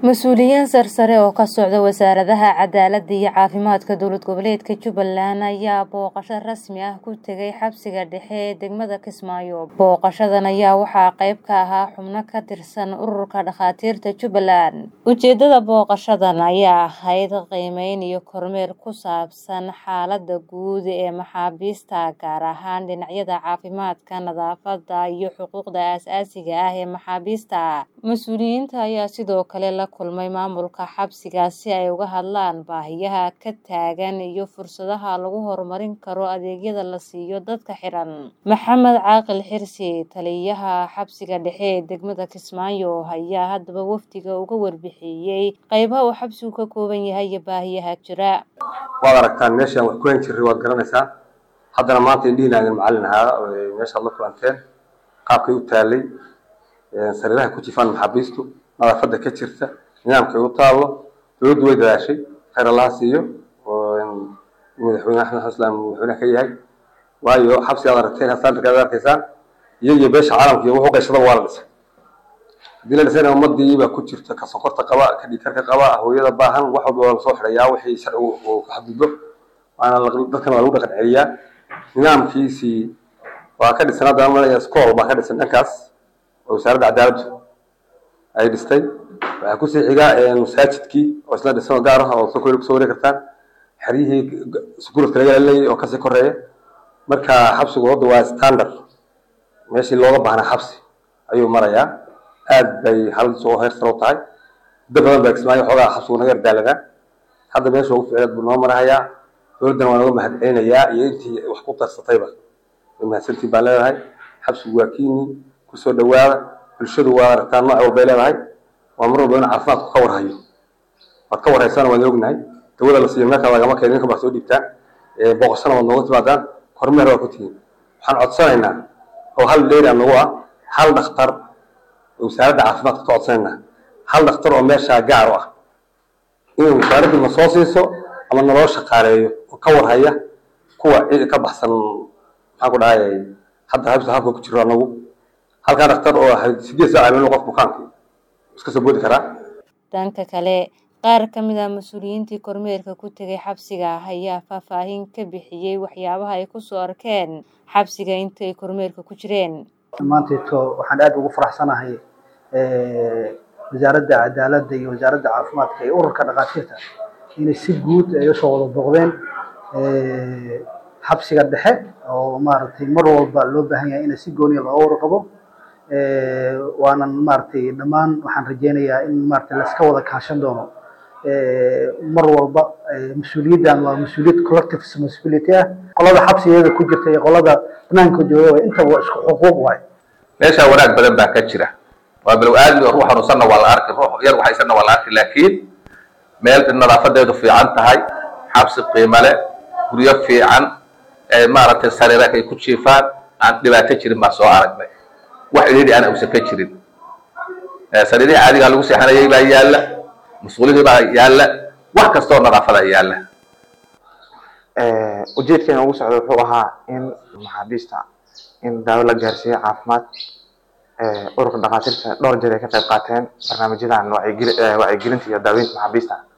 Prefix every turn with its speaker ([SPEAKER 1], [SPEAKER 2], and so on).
[SPEAKER 1] mas-uuliyiin sarsare oo ka socda wasaaradaha cadaaladda iyo caafimaadka dowlad goboleedka jubbaland ayaa booqasho rasmi ah ku tegay xabsiga dhexe ee degmada kismaayo booqashadan ayaa waxaa qayb ka ahaa xubno ka tirsan ururka dhakhaatiirta jubbaland ujeedada booqashadan ayaa ahayd qiimeyn iyo kormeer ku saabsan xaalada guud ee maxaabiista gaar ahaan dhinacyada caafimaadka nadaafada iyo xuquuqda aasaasiga ah ee maxaabiista mas-uuliyiinta ayaa sidoo kale la kulmay maamulka xabsiga si ay uga hadlaan baahiyaha ka taagan iyo fursadaha lagu horumarin karo adeegyada la siiyo dadka xiran maxamed caaqil xirsi taliyaha xabsiga dhexe ee degmada kismaayo ayaa haddaba wafdiga uga warbixiyey qeybaha uu xabsigu ka kooban yahay iyo baahiyaha jira
[SPEAKER 2] waad aragtaan meeshaan wax ku hayn jirray waad garanaysaa haddana maanta indhihinaagan macallin ahaa meeshaad la kulanteen qaabkay u taalay sariiraha ku jifaan maxaabiistu nadaafada ka jirta nidaamkay u taallo dowladdu way dadaashay khayr allaha siiyo oo madaxweyne axmed xasan islaam madaxweyne ka yahay waayo xabsi aad aragteen standardka aad arkaysaan iyo iyo beesha caalamka iyo wuxuu qayshadaba waa la dhisay haddii la dhisayna ummadii baa ku jirta ka sokorta qaba ka dhiikarka qaba hooyada baahan wax walba waa lasoo xidhayaa wixii sharcigu uu ka xadgudbo waana dadkana waa lagu dhaqan celiyaa nidaamkiisii waa ka dhisan haddana malaya school baa ka dhisan dhankaas oo wasaaradda cadaaladdu ay dhistay waxaa kusii xiga masaajidkii oo isna dhisan oo gaar ah oo sokoyl kusoo wareeg kartaan xeryihii sukuuladka laga leelayay oo kasii koreeya marka xabsigu hadda waa standard meeshii looga baahnaa xabsi ayuu marayaa aad bay xaaladiisu oo heer sare u tahay muddo badan baa kismaayo xoogaa xabsigu naga yardaaladaa hadda meesha ugu ficleed buu noo marahayaa dowladdana waa naga mahad celinayaa iyo intii wax ku darsatayba way mahadsantiin baan leedahay xabsigu waa kiini kusoo dhawaada bulshadu waa aragtaan nooc walbay leedahay waa mar walba in caafimaadku ka warhayo waad ka warhaysaan waad ognahay dawada la siiyo meelka lagama keeno ninka baa soo dhiibtaan booqashana waad nooga timaadaan kormeer waa ku tihiin waxaan codsanaynaa oo hal dheeri anagu ah hal dhakhtar wasaaradda caafimaadka ka codsanaynaa hal dhakhtar oo meeshaa gaar u ah inay wasaaraddu na soo siiso ama naloo shaqaaleeyo oo ka warhaya kuwa ka baxsan maxaan ku dhahay hadda habsa halka ku jiro anagu halkaa dhakhtar oo sideed saac meel qof bukaanku iska soo boodi karaa
[SPEAKER 1] dhanka kale qaar ka mid ah mas-uuliyiintii kormeerka ku tegay xabsiga ayaa faahfaahin ka bixiyey waxyaabaha ay kusoo arkeen xabsiga intay kormeerka ku jireen
[SPEAKER 3] maanteeto waxaan aada ugu faraxsanahay wasaaradda cadaaladda iyo wasaaradda caafimaadka iyo ururka dhakhaatiirta inay si guud ay usoo wada booqdeen xabsiga dhexe oo maaragtay mar walba loo baahan yahay in si gooniya looga warqabo waanan maaragtay dhammaan waxaan rajeynayaa in maaragtay laska wada kaashan doono mar walba mas-uuliyaddan waa mas-uuliyad collective responsibility ah qolada xabsigeeda ku jirta iyo qolada banaanka jooga intaba waa isku xuquuq waay
[SPEAKER 4] meeshaa wanaag badan baa ka jira waa bilow aadmi ruux xanuunsanna waa la arki ruux yar waxaysanna waa la arki laakiin meel nadaafadeedu fiican tahay xabsi qiimo leh guryo fiican maaragtay sariiraka ay ku jiifaan aan dhibaato jirin baa soo aragnay wax idhiidhi aan awsan ka jirin sariirihii caadigaa lagu seexanayay baa yaalla mas-uulihii baa yaalla wax kastoo nadaafada yaalla
[SPEAKER 5] ujeedkeena ugu socda wuxuu ahaa in maxaabiista in daawo la gaarsiiyo caafimaad ururka dhakhaatiirta dhowr jeer ay ka qayb qaateen barnaamijyadan wacyigelinta iyo daaweynta maxaabiista